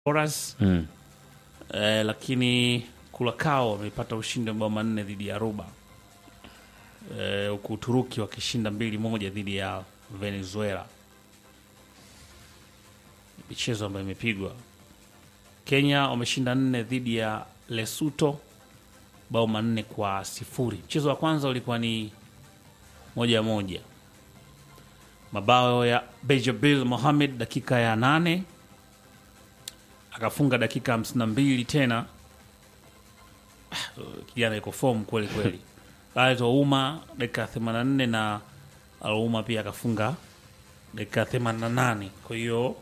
Horas Mm. eh, lakini Kulakao wamepata ushindi wa mabao manne dhidi ya Aruba eh, huku Uturuki wakishinda mbili moja dhidi ya Venezuela. Michezo ambayo imepigwa, Kenya wameshinda nne dhidi ya Lesotho bao manne kwa sifuri. Mchezo wa kwanza ulikuwa ni moja moja, mabao ya Bejabil Mohamed dakika ya nane akafunga dakika 52 tena. Ah, Kijana iko form kweli kweli. Aleto Uma dakika 84 na Aluma pia akafunga dakika 88. Kwa hiyo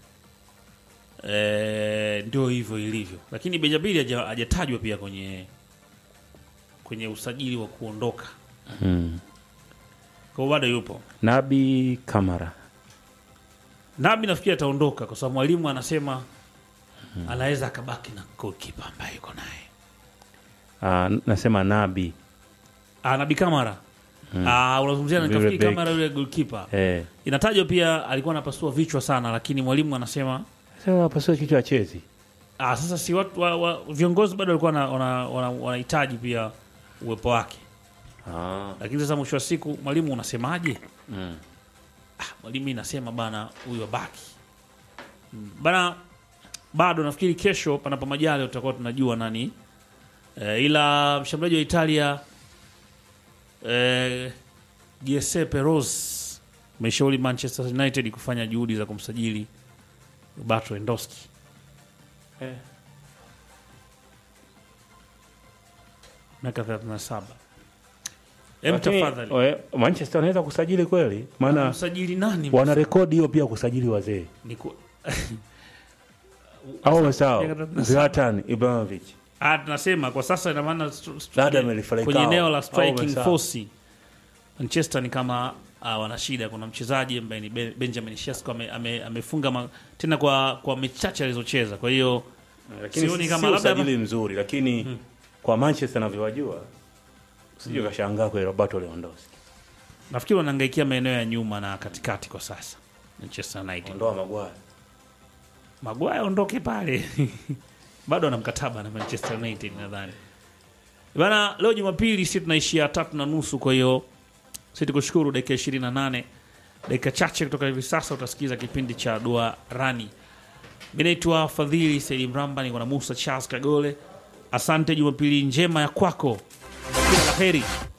eh, ndio hivyo ilivyo, lakini Benjabili haja- hajatajwa pia kwenye kwenye usajili wa kuondoka, Mm. kwa hiyo bado yupo. Nabi Kamara Nabi nafikiri ataondoka kwa sababu mwalimu anasema anaweza akabaki na goalkeeper ambaye yuko naye Ah, nasema Nabi Ah, Nabi Kamara Ah, unazungumzia na Yule nafikiri beki. Kamara yule goalkeeper. eh. Inatajwa pia alikuwa anapasua vichwa sana, lakini mwalimu anasema Sasa pasua kichwa chezi ah, sasa si watu wa, wa, viongozi bado walikuwa wana- wana- wana- wanahitaji pia uwepo wake, ah. lakini sasa mwisho wa siku mwalimu unasemaje? mm. Ah, mwalimu inasema bana huyu abaki Mm, bana, bado nafikiri kesho panapo majali tutakuwa tunajua nani e, ila mshambuliaji wa Italia e, Giuseppe Rossi ameshauri Manchester United kufanya juhudi za kumsajili Roberto Lewandowski. Eh. miaka 37. Em, Lakini, tafadhali we, Manchester wanaweza kusajili kweli, maana msajili nani? wana rekodi hiyo pia kusajili wazee Ni ku- au wamesahau Miaka 37. Zlatan Ibrahimovic Ah, tunasema kwa sasa ina maana st- st- Radamel Falcao. kwenye eneo la Au striking Mesa. force Manchester ni kama ah, wana shida. Kuna mchezaji ambaye ni Ben- Benjamin Sesko ame, ame, amefunga ma, tena kwa kwa mechi chache alizocheza. Kwa hiyo lakini Sioni si, kama si labda- usajili mzuri, lakini kwa Manchester navyowajua usije kashangaa kwa Roberto Lewandowski nafikiri wanaangaikia maeneo ya nyuma na katikati kwa sasa Manchester United. ondoa Maguire. Maguire aondoke pale bado ana mkataba na Manchester United nadhani bana. Leo Jumapili si tunaishia tatu na nusu, kwa hiyo si tukushukuru. Dakika 28 dakika chache kutoka hivi sasa utasikiza kipindi cha dua rani. Mi naitwa Fadhili Saidi Mramba, niko na Musa Charles Kagole. Asante, Jumapili njema ya kwako, kila la heri.